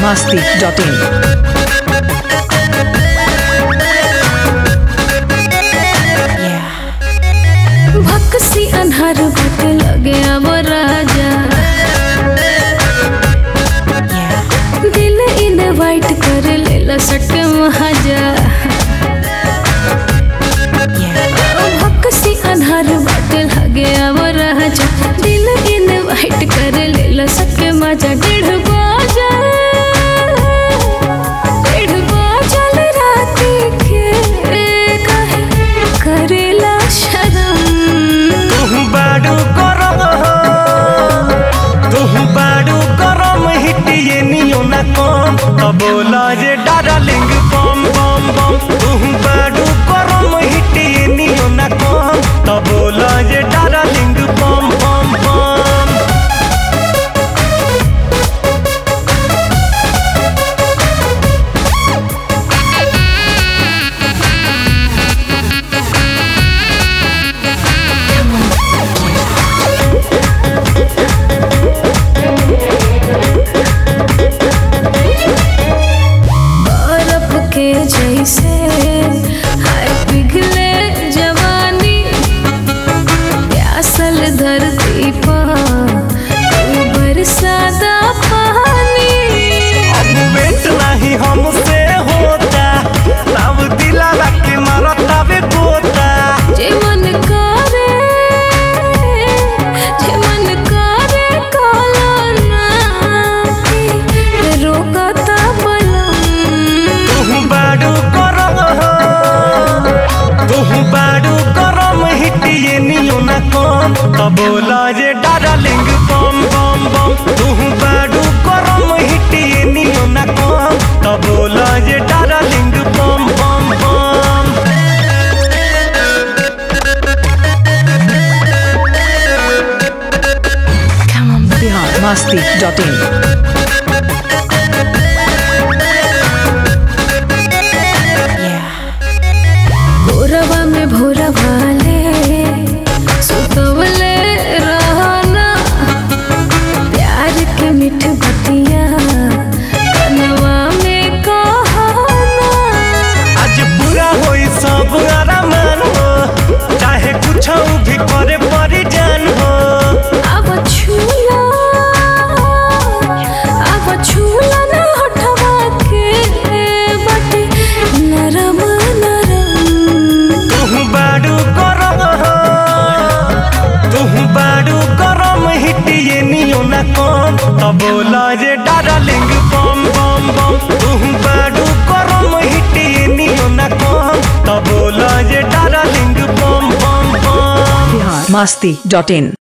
masti.in. भक्सी अन्हार भट लगे अब राजा दिल इन वाइट कर लेला सट महाजा भक्सी अन्हार भट लगे अब राजा दिल इन वाइट कर लेला सट मजा डेढ़ बाजा डेढ़ बाजल राती के काहे करेला शरम तुहु बाडू गरम तुहु बाडू गरम हिटिए नियो ना कम त बोला जे डार्लिंग बम बम बम तुहु बाडू गरम हिटिए नियो ना कम त बोला जे डार्लिंग बम बम बम बर्फ के जैसे हाय पिघले जवानी प्यासल धरती पर तू बरसाता पानी अब वेट नहीं हमसे होता तब दिला के मारता बे गोता जे मन करे जे मन करे काला ना रोकता बलम तुहु बाडू गरम तुहु बाडू गरम हिटिए नियो ना कम त बोला जे डार्लिंग बम बम बम तुहु बाडू गरम हिटिए नियो ना कम त बोला जे डार्लिंग बम बम बम Bihar masti.in. भोरवा में भोरा भाले सुतवले रहना प्यार के मीठ बतिया कनवा में कहना आज पूरा होई सब आरामान हो चाहे कुछ भी करे परी जान हो अब छूला अब छूला ना हटवा के बटे नरम नरम तुहु बाडू गरम तुहु बाडू गरम हिटिए नियो ना कम त बोला जे डार्लिंग बम बम बम तुहु बाडू गरम हिटिए नियो ना कम त बोला जे डार्लिंग बम बम बम Bihar masti.in.